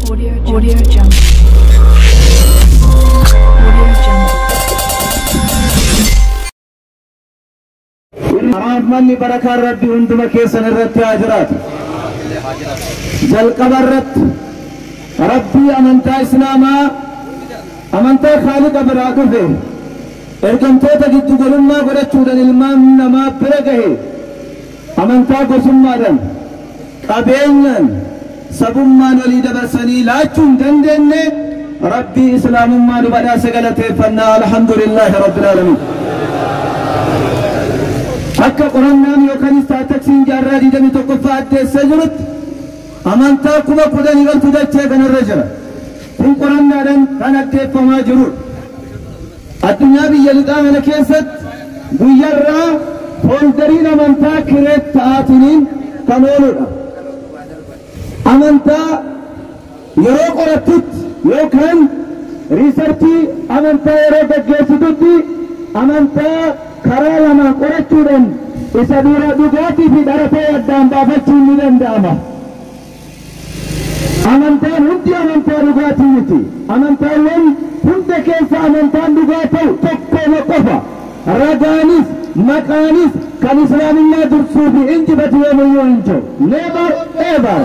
Audio Audio Jungle. Audio Jungle. Rahmanni barakaan rabbi hunduma keessan irratti haa jiraatu. Jalqaba irratti rabbii amantaa islaamaa amantaa Haaliqa biraa dhufe ergamtoota giddu galummaa godhachuudhaan ilmaan namaa bira gahe amantaa gosummaadhaan qabeenyaan sabummaan walii dabarsanii laachuu hin dandeenye rabbii islaamummaa nu badhaase galateeffannaa alhamdulillaahi rabbil aalamiin. akka qorannaan yookaan istaataksiin jaarraa digdamii tokkoffaa addeessee jirutti amantaa kuma kudhanii galtu dachee kanarra jira kun qorannaadhaan kan addeeffamaa jirudha. Addunyaa biyya lixaa kana keessatti guyyarraa foolidariin amantaa kireet ta'aatiniin kan ooludha. Amantaa yeroo qorattutti yookaan riisarchii amantaa yeroo gaggeessitutti amantaa karaa lamaan qorachuudhaan isa dura dhugaatii fi dharatee addaan baafachuun ni danda'ama. Amantaan hundi amantaa dhugaatii miti. Amantaawwan hunda keessa amantaan dhugaa ta'u tokkoma qofa. Ragaanis maqaanis kan islaamummaa dursuu fi injifatu yoomuyyuu hin jiru. Never ever.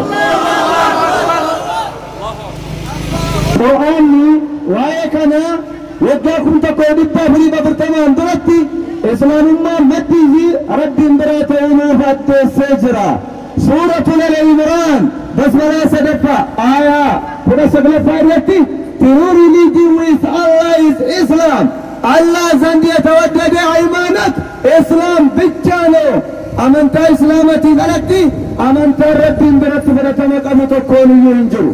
Qur'aanni waa'ee kanaa waggaa kun tokko dhibba afurii afurtamaan duratti islaamummaa maddii fi rabbiin biraa ta'uu nuuf addeessee jira. Suuratul Al-Imraan basmalaa sadaffaa aayaa kudha saglaffaa irratti true religion with Allah is Islam. አላህ ዘንድ የተወደደ ሃይማኖት እስላም ብቻ ነው። አመንታ እስላመቲ ቀለቲ አመንታ ረቢን ብረት ፍረተመ ቀሙ tokkoon iyyuu hin jiru.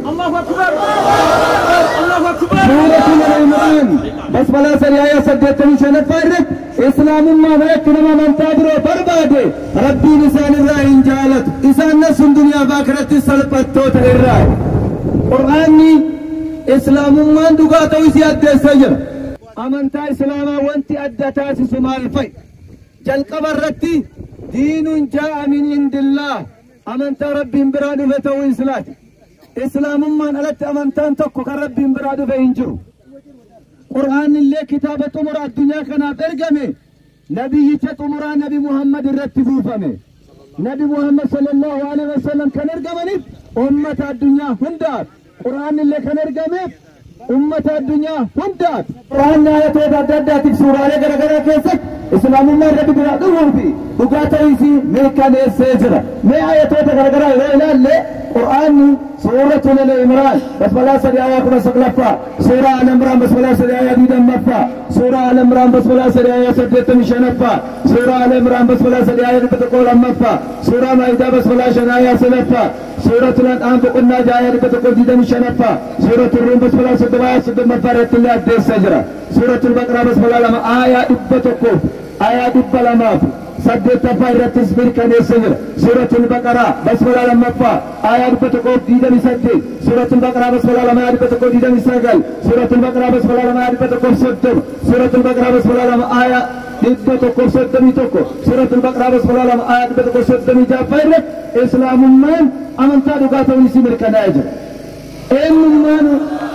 Suuratul Al-Imraan basmalaa sadii aayaa saddeettamii shanaffaa irratti islaamummaa biratti nama amantaa biroo barbaade rabbiin isaan irraa hin jaalatu. Isaan nasun duniyaa baakiratti salphattoota irraa. Qur'aanni islaamummaan dhugaa ta'uu isii addeessee jira. Amantaa islaamaa wanti adda taasisu maal fa'i? Jalqaba irratti diinuun jaa'a min indillaa amantaa rabbiin biraa dhufe ta'uu islaati. Islaamummaan alatti amantaan tokko kan rabbiin biraa dhufe hin jiru. Qur'aan illee kitaaba xumura addunyaa kanaaf ergame nabiyyicha xumuraa nabi Muhammad irratti buufame. Nabi Muhammad sallallahu alaihi wasallam kan ergamaniif ummata addunyaa hundaaf. Qur'aan illee kan ergameef ummata addunyaa hundaaf. Qur'aan ayatoota adda addaatiif suuraalee garaagaraa keessatti islaamummaa irratti biraa dhufuu fi dhugaa ta'uu isii mirkaneessee jira. Mee ayatoota garaagaraa yoo ilaalle qur'aanni suuratul al-imraan basmalaa sadii ayaa kudha saglaffaa suuraa al-imraan basmalaa sadii ayaa digdammaffaa suuraa al-imraan basmalaa sadii ayaa saddeettamii shanaffaa suuraa al-imraan basmalaa sadii ayaa dhibba tokkoo lammaffaa suuraa maayidaa basmalaa shan ayaa sadaffaa suuratul an'aam boqonnaa ja'a ayaa dhibba tokkoo digdamii shanaffaa suuratul ruum basmalaa soddoma ayaa soddommaffaa irratti illee addeessee jira suuratul baqraa basmalaa lama ayaa dhibba tokkoo ayaa dhibba lamaaf saddeettaffaa irrattis mirkaneessee jira suuratul baqaraa basmalaa lammaffaa ayaa dhibba tokkoo digdamii saddeet suuratul baqaraa basmalaa lama ayaa dhibba tokkoo digdamii sagal suuratul baqaraa basmalaa lama ayaa dhibba tokkoo soddoma suuratul baqaraa basmalaa lama ayaa dhibba tokkoo soddomii tokko suuratul baqaraa basmalaa lama ayaa dhibba tokkoo soddomii jaaffaa irratti islaamummaan amantaa dhugaa ta'uu isii mirkanaa'ee jira. Eenyummaanu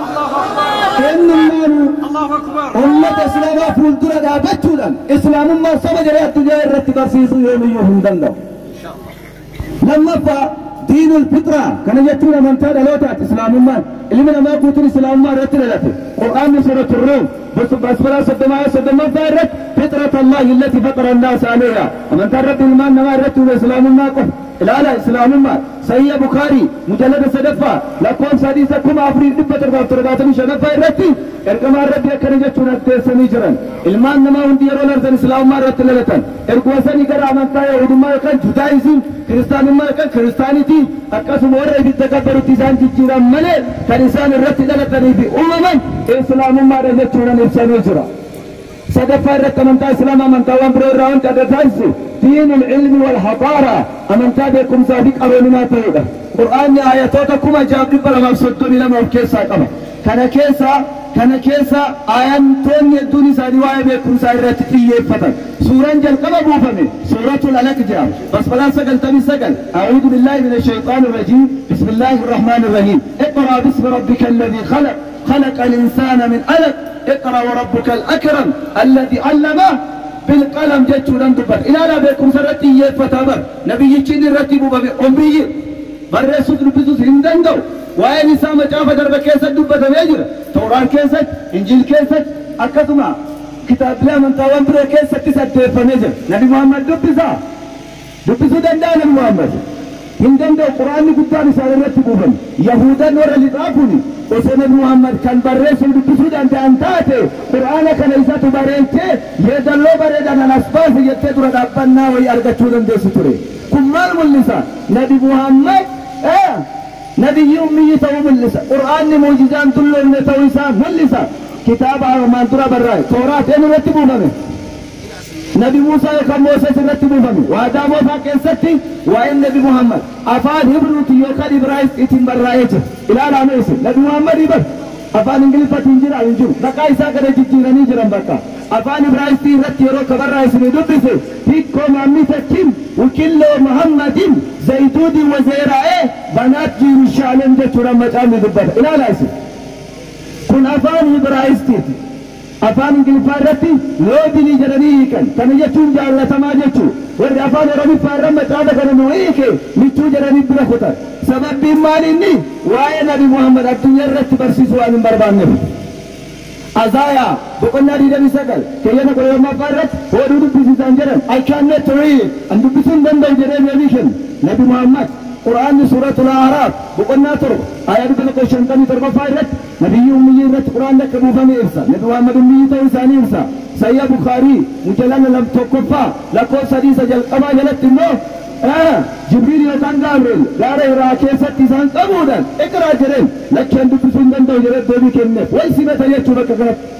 eenyummaanu ummata islaamaa fuuldura dhaabachuudhaan islaamummaa saba jedhee addunyaa irratti barsiisuu yoomiyyuu hin danda'u. Lammaffaa diinul fitraa kana jechuun amantaa dhalootaati islaamummaan ilmi namaa guutuun islaamummaa irratti dhalate qur'aanni suuratul ruum basbalaa soddomaa soddommaffaa irratti fixrata allahi illati faqara annaasa aleeha amantaan rabbi ilmaan namaa irratti uume islaamummaa qofa ilaala islaamummaa sayya bukaarii mujallada sadaffaa lakkoofsa hadiisa kuma afurii dhibba torbaaf torbaatamii shanaffaa irratti ergamaan rabbi akkana jechuun addeessanii jiran ilmaan namaa hundi yeroo larsan islaamummaa irratti dhalatan erguma sanii gara amantaa yahudummaa yookaan judaayizim kiristaanummaa yookaan kiristaanitii akkasuma warra ibidda gabbarutti isaan jijjiiran malee kan isaan irratti dhalatanii fi uumaman islaamummaadha jechuudhaan ibsanii jira. sadaffaa irratti amantaa islaamaa amantaawwan biroo irraa wanti adda taasisu diinul ilmi wal haqaara amantaa beekumsaa fi qaroominaa ta'uudha. Qur'aanni ayatoota kuma jaaf dhibba lamaaf soddomii lama of keessaa qaba. Kana keessaa kana keessa aayantoonni hedduun isaanii waa'ee beekumsaa irratti xiyyeeffatan suuraan jalqaba buufame suuratul alaq jedhama basbalaa sagaltamii sagal acuudu billaahi min ashayxaan irrajiim bismi illaahi irrahmaan irrahiim iqraa bismi rabbika alladii khalaq خلق الإنسان من علق اقرأ وربك الأكرم الذي علم بالقلم جتشو دبر إلى لا بكم سرتي يفتبر نبي يجين الرتب بأمي برسوت نبسوس هندندو وين إسامة جافة درب كيسة دبة ميجر توران كيسة إنجيل كيسة أكتما كتاب لا من تاوان برا كيسة تسد فميجر نبي محمد دبسا دبسو دندا نبي محمد هندندو قرآن قدام إسان الرتب بن يهودا ورا لطافوني osoo nabi muhammad kan barreessu dubbisuu danda'an taate qur'aana kana isatu bareeche yeedalloo bareedan anas baase jettee dura dhaabbannaa wayii argachuu dandeessu ture kun maal mul'isa nabi muhammad nabiyyi ummiyyi ta'uu mul'isa qur'aanni muujizaan tulloomne ta'uu isaa mul'isa kitaaba armaan dura barraa'e tooraat eenyu irratti buufame nabi Muusaa yookaan Mooses irratti buufame waadaa mootaa keessatti waa'een nabi Muhammad afaan Hibruuti yookaan Ibraayisxiitiin barraa'ee jira ilaalaa meeshe nabi Muhammad ibar afaan Ingiliffatiin jira hin jiru maqaa isaa kana jijjiiranii jiran bakka afaan Ibraayisxii irratti yeroo akka barraa'isanii dubbise hikkoo maammitachiin wikilloo Muhammadin zayituudii wazeeraa'ee banaat Yerusaalem jechuudhaan macaafni dubbata ilaalaa isin kun afaan Ibraayisxiiti afaan ingiliffaa irratti loodinii jedhanii hiikan kana jechuun jaallatamaa jechuu warri afaan oromiffaa irra macaafa kana nu hiike michuu jedhanii bira kutan sababbiin maal inni waa'ee nabi muhammad addunyaa irratti barsiisu waan hin barbaanneef azaayaa boqonnaa digdamii sagal keeyyata kudha lammaffaa irratti hodhuu dubbisiisan jedhan I cannot read an dubbisuu hin danda'u jedhee deebii kennu nabi muhammad quraanni suuratul aaraaf boqonnaa torba ayaa dhibba tokko shantamii torbaffaa irratti nabiyyi ummiyyi irratti quraan akka buufame ibsa nabi muhammad ummiyyi ta'uu isaanii ibsa sayya bukaarii mujalala lam tokkoffaa lakkoofsa sadiisa jalqabaa jalatti immoo jibriil yookaan gaabireel gaara irraa keessatti isaan qabuudhaan iqraa jedheen lakkeen dubbisuu hin danda'u jedhee deebii kenneef way simata jechuu bakka kanatti